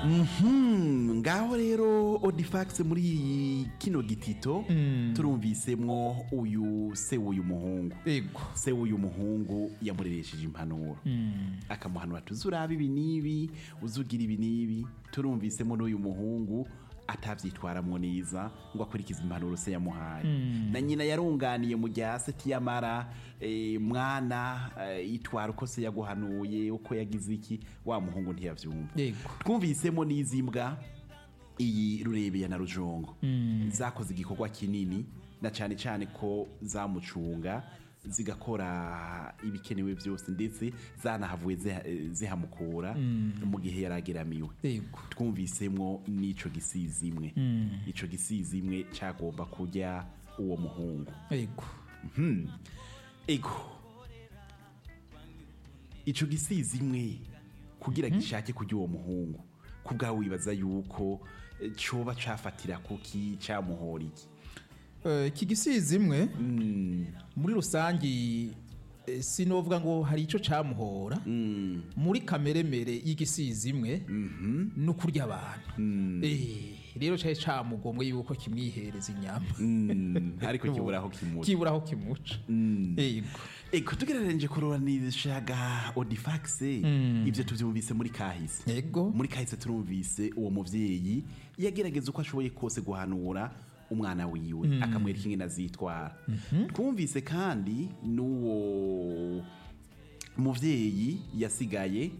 Mhm, ngaho rero odifax muri kino gitito turumvisemwo uyu se w'uyu muhungu ego se w'uyu muhungu yamureresheje impanuro akamuhanura tuzi uraba ibi n'ibi uzugira ibi n'ibi turumvisemo n'uyu muhungu atavyitwaramwo neza ngo akurikize impanuro se yamuhaye na nyina yarunganiye mu gihe hasi tiyamara eh, mwana eh, itwara uko se yaguhanuye uko yagize iki wa muhungu ntiyavyumva Yego. twumvisemo n'izi mbwa iyi rurebeya na rujongo zakoze igikorwa kinini na cyane cyane ko zamucunga zigakora ibikenewe byose ndetse zanahavuye ziha- zihamukura mu gihe yarageramiwe Yego. twumvisemwo n'ico gisizi imwe ico gisizi imwe cyagomba kujya uwo muhungu ego ego ico gisizi imwe kugira gishake kujya uwo muhungu kubwawe wibaza yuko eh, coba cafatira kuki camuhora iki Eh, iki gisizi imwe muri rusangi eh, sinovuga ngo hari ico camuhora muri kameremere y'igisizi imwe no kurya abantu Eh, rero cari camugomwe yuko kimwihereza inyama Mm, ariko kiburaho kimuca kiburaho kimuca ego ego tugereranije kururanishaga odifax ivyo tuvyumvise muri kahise ego muri kahise turumvise uwo muvyeyi yagerageza uko ashoboye kose guhanura umwana wiwe akamwereka ingene azitwara twumvise kandi n'uwo muvyeyi yasigaye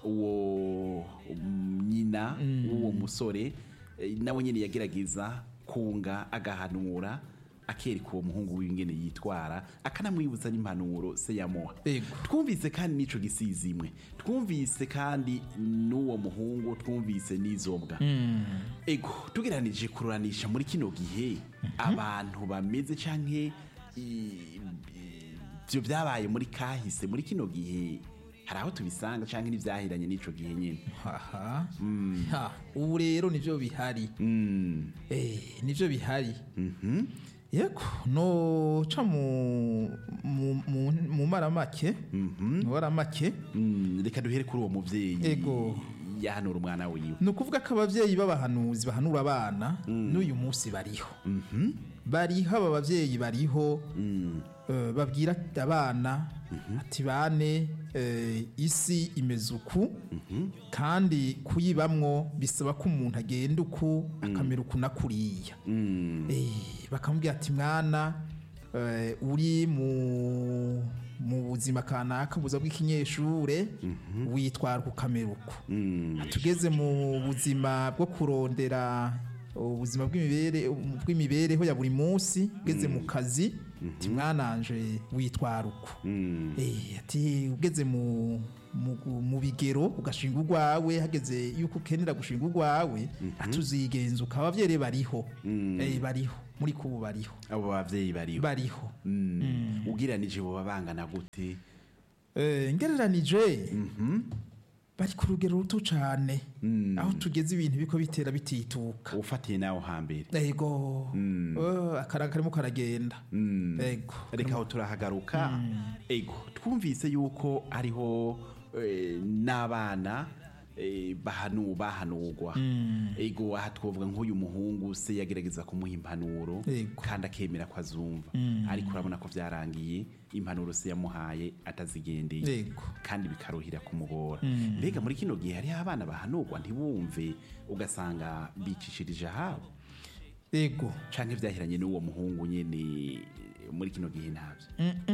uwo um, nyina w'uwo musore eh, nawe nyene yagerageza kunga agahanura akereka uwo muhungu wiwe ingene yitwara akanamwibutsa n'impanuro se yamuha Ego. twumvise kandi n'ico gisizi imwe twumvise kandi n'uwo muhungu twumvise n'izo mbwa ego tugereranije kururanisha muri kino gihe abantu bameze canke i- i- ivyo vyabaye muri kahise muri kino gihe hari aho tubisanga canke n'ivyahiranye n'ico gihe nyene haha ha ubu rero nivyo bihari eh nivyo bihari yego no ca mu mu mu, mu maramake mu maramake Mm, reka duhere kuri uwo muvyeyi Ego. yahanura umwana wiwe ni ukuvuga ko abavyeyi b'abahanuzi bahanura abana n'uyu munsi bariho bariho aba bavyeyi bariho eh, babwira abana ati bane eh, isi imeze uku kandi kuyibamwo bisaba ko umuntu agenda uku akamera uku na kuriya Eh, bakamubwira ati mwana eh, uri mu mu buzima kanaka buza bw'ikinyeshure witwara ukamera uku tugeze mu buzima bwo kurondera ubuzima bw'imibere bw'imibereho ya buri munsi ugeze mu kazi ati mwananje witwara uku Eh, ati ugeze mu mu- mu bigero ugashinga urwawe hageze yuko ukenera gushinga urwawe atuzigenza ukaba abavyeyi bariho Eh, bariho muri kubu bariho abo bavyeyi bariho bariho Mm. ugereranije boba bangana gute Eh, ngereranije bari ku rugero ruto cane aho tugeze ibintu biko bitera bitituka ufatiye nawe hambere ego Eh, akaraga karimo karagenda ego reka aho turahagaruka ego twumvise yuko ariho eh, n'abana eh, bahanu bahanurwa ego aha twavuga nk'uyu muhungu se yagerageza kumuha impanuro Ego. kandi akemera ko azumva ariko urabona ko byarangiye impanuro se yamuhaye atazigendeye Ego. kandi bikaruhira kumugora mbega muri kino gihe hariho abana bahanurwa ntibumve ugasanga bicishirije ahabo ego canke vyahiranye n'uwo muhungu nyene muri kino gihe ntabyo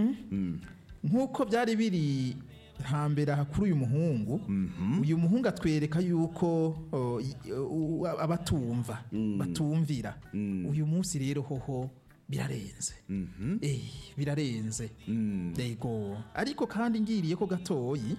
nk'uko byari biri hambere aha kuri uyu muhungu uyu muhungu atwereka yuko o, i- u- abatumva batumvira uyu munsi rero hoho birarenze eh birarenze yego ariko kandi ngiriye ko gatoyi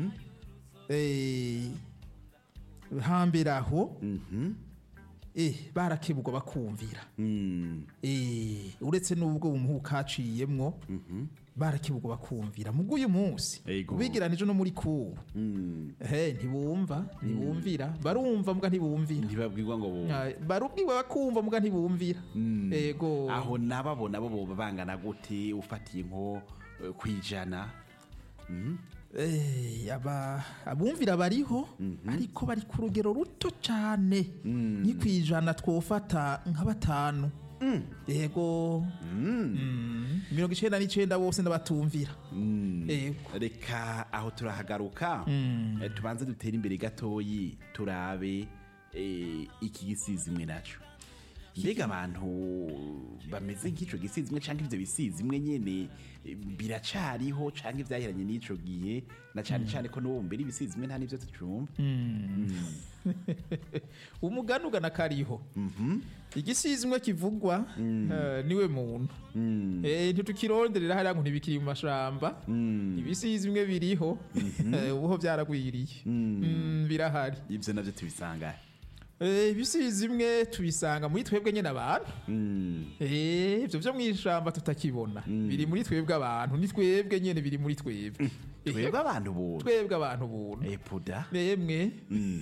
eh hambere aho eh barakebugwa bakumvira Mm. Eh, uretse n'ubwo umuhu kaciyemwo barakibugwa bakumvira mu bw'uyu munsi Ego. ubigeranije no muri kubu Mm. he ntibumva ntibumvira barumva mbwa ntibumvira ntibabwirwa ngo bo Ah, barubwiwe bakumva mbwa ntibumvira ego aho nababo nabo boba bangana gute ufatiye nko eh, kwijana Mm. Eh, aba abumvira bariho ariko bari ku rugero ruto cyane ni ku ijana twofata nka batanu yego Mm. mirongo icyenda n'icyenda bose n'abatumvira yego reka aho turahagaruka Eh, tubanze dutere imbere gatoyi turabe eh, iki gisizimwe naco mbega abantu bameze nk'ico gisizimwe canke ivyo bisizimwe nyene eh, biracariho canke vyaheranye n'ico gihe na cane cane ko n'ubu mbere ibisizimwe nta n'ivyo tucumva umugani ugana kariho igisizimwe kivugwa eh, niwe muntu Eh, ntitukironderera hariya ngo ntibikiri mu mashamba ibisizimwe biriho eh, ubuho byaragwiriye Mm, birahari ivyo navyo tubisanga Eh, ibisizimwe tubisanga muri twebwe nyine abantu Mm. Eh, ivyo vyo mw'ishamba tutakibona biri muri twebwe abantu ni twebwe nyene biri muri twebwe twebwe abantu buntu twebwe abantu buntu epuda nemwe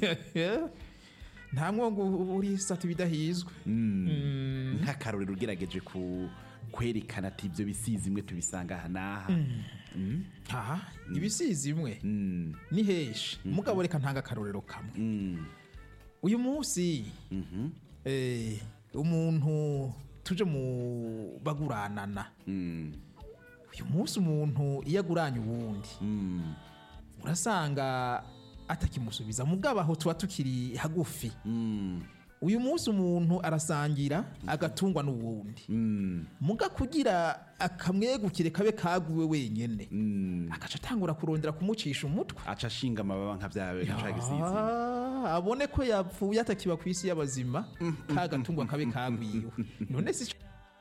nta mwongo uri sata ibidahizwe nk'akarorero ugerageje ku kwerekana ati ibyo bisizimwe tubisanga aha n'aha aha ibisizimwe Mm. ni heshi mugabo reka ntanga akarorero kamwe Mm. uyu munsi eh, umuntu tuje mu baguranana Mm. uyu munsi umuntu iyo aguranye uwundi Mm. urasanga atakimusubiza mugabo aho tuba tukiri hagufi Mm. uyu munsi umuntu arasangira agatungwa n'uwundi Mm. muga kugira akamwegukire kabe kaguwe wenyene Mm. agaca atangura kurondera kumucisha umutwe aca ashinga amababa nka byawe nka ca gisizimwe Ah, abone ko yapfuye atakiba ku isi y'abazima ka gatungwa kabe kagwiwe none si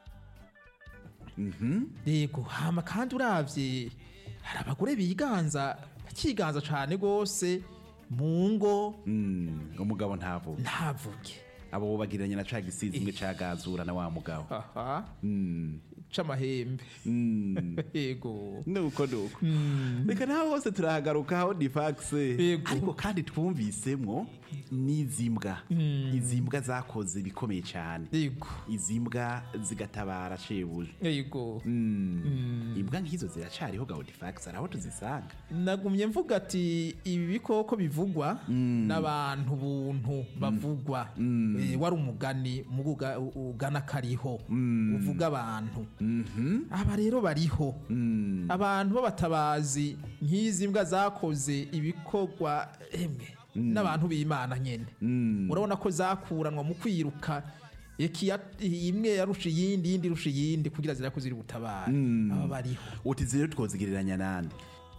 yego hama kandi uravye hari abagore biganza bakiganza cane gose mu ngo Mm. umugabo ntavuga ntavuge abo bagiranye na ca gisizimwe cagazura na wa mugabo aha Mm. c'amahembe Mm. yego nuko nuko reka naho hose turahagarukaho difaxe Yego. ariko kandi twumvisemwo n'izi mbwa izi mbwa zakoze ibikomeye cyane yego izi mbwa zigatabara shebuja yego imbwa nk'izo ziracariho gaho difaxe hari aho tuzisanga nagumye mvuga ati ibi bikoko bivugwa n'abantu buntu bavugwa Eh, wari umugani muga uga- ugana kariho uvuga abantu aba rero bariho abantu b'abatabazi nk'izi mbwa zakoze ibikorwa emwe n'abantu b'imana nyene urabona ko zakuranwa mu kwiruka Ekiya- imwe yarusha iyindi iyindi irusha iyindi kugira zira ko ziri butabara aba bariho uti zero twozigereranya nande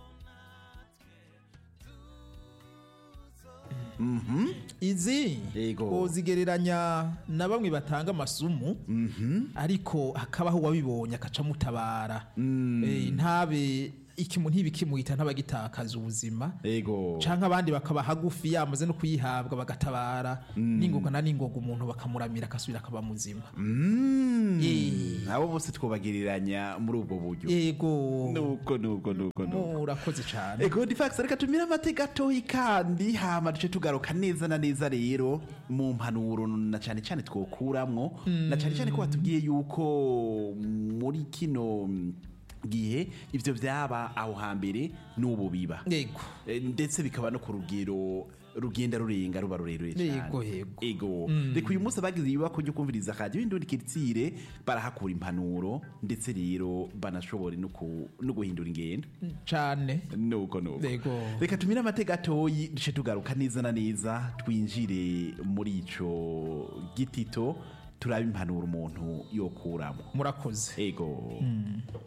izi Yego. uzigereranya na bamwe batanga amasumu ariko hakabaho uwabibonye akaca amutabara Eh, ntabe ikimu ntibikimuhita ntabagitakaza ubuzima ego canke abandi bakaba hagufi yamaze no kuyihabwa bagatabara n'ingoga na n'ingoga umuntu bakamuramira akasubira akaba muzima Eh. abo bose twobagereranya muri ubwo buryo yego nuko nuko nuko nuko murakoze cane ego difax reka tumire amate gatoyi kandi hama duce tugaruka neza na neza rero mu mpanuro na cyane cyane twokuramwo na cyane cyane ko batubwiye yuko muri kino mm, gihe ivyo vyaba aho hambere n'ubu biba yego Eh, ndetse bikaba no ku rugero rugenda rurenga ruba rurerure Yego, cyane yego. ego reka uyu munsi abagize ibibako ryo kumviriza radiyo y'indundi kiritsire barahakura impanuro ndetse rero banashobore no ku- no guhindura ingendo cane nuko nuko Yego. reka tumire amateka gatoyi duce tugaruka neza na neza twinjire muri ico gitito turabe impanuro umuntu yokuramo murakoze ego